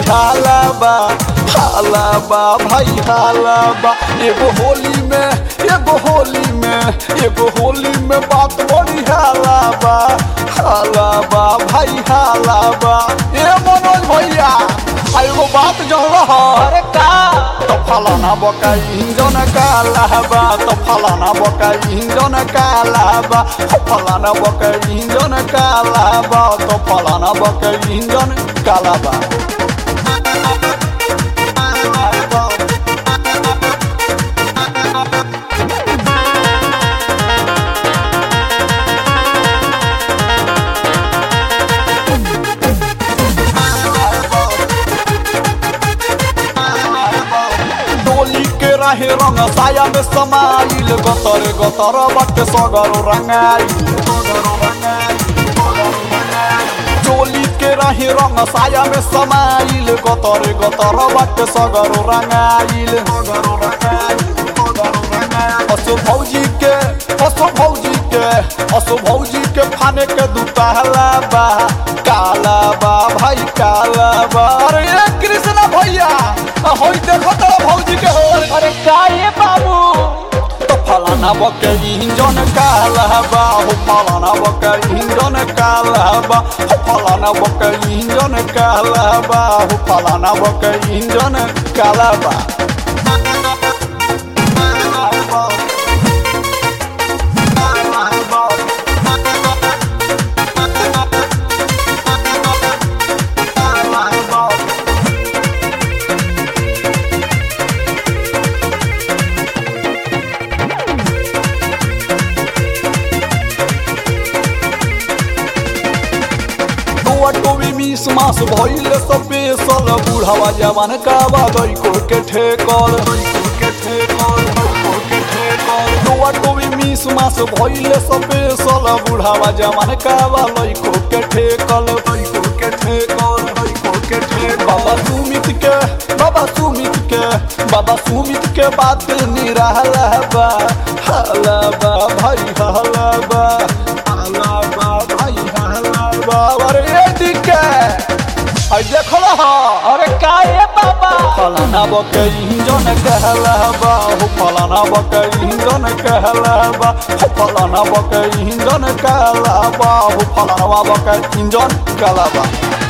हाला बा हाला बा भाई हाला बा एगो होली में एगो होली में एगो होली में बात बड़ी हाला बा हाला बा भाई हाला बा ए मनोज भैया आ एगो बात जन रहा अरे का तो फलाना बका इंजन काला बा तो फलाना बका इंजन काला बा हो फलाना बका इंजन काला बा तो फलाना बका इंजन काला बा डोली के रहे रंग साया में समाइल गतर गतर बट सगर रंगाइल डोली के रहे रंग साया में समाइल गतर गतर बट सगर रंगाइल असो भौजी के असो भौजी के असो भौजी के फाने के दुताला बा काला बा भाई काला बा अरे ये कृष्णा भैया होई देखो तो भौजी के हो अरे का ये बाबू तो फलाना बके इंजन काला बा हो फलाना बके इंजन काला बा हो फलाना बके इंजन काला बा हो फलाना बके इंजन काला बा टोवी मिस मास भइल स्पेशल बुढ़ावा जवान का बागई को के ठेकल टोवा टोवी मिस मास भइल स्पेशल बुढ़ावा जवान का बागई को के ठेकल बाबा सुमित के बाबा सुमित के बाबा सुमित के बात निराला बा हाला बा भाई हाला बा हाला बा भाई हाला बा अरे ये दिके आई देखो हा अरे का ये बाबा फलाना बके इंजन कहला बा हो फलाना बके इंजन कहला बा हो फलाना बके इंजन कहला बा हो फलाना बके इंजन कहला बा